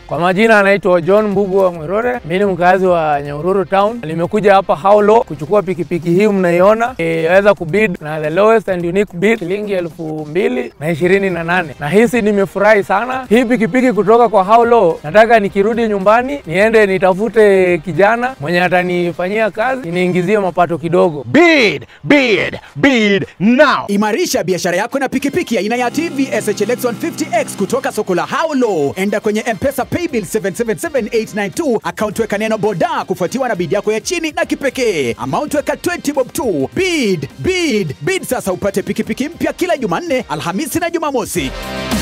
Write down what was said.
Kwa majina anaitwa John Mbugu wa Mwerore. Mimi ni mkazi wa Nyahururu town. Nimekuja hapa Haulo kuchukua pikipiki hii mnaiona, iweza kubid na the lowest and unique bid shilingi elfu mbili na ishirini na nane na hisi nimefurahi sana hii pikipiki kutoka kwa Haulo. Nataka nikirudi nyumbani niende nitafute kijana mwenye atanifanyia kazi niingizie mapato kidogo. Bid, bid, bid now. Imarisha biashara yako na pikipiki aina ya TVS HLX 150X kutoka soko la Haulo. Enda kwenye M-Pesa Paybill 777892 account weka neno boda kufuatiwa na bid yako ya chini na kipekee. Amount weka 20 bob tu. Bid, bid, bid sasa upate pikipiki mpya kila Jumanne, Alhamisi na Jumamosi.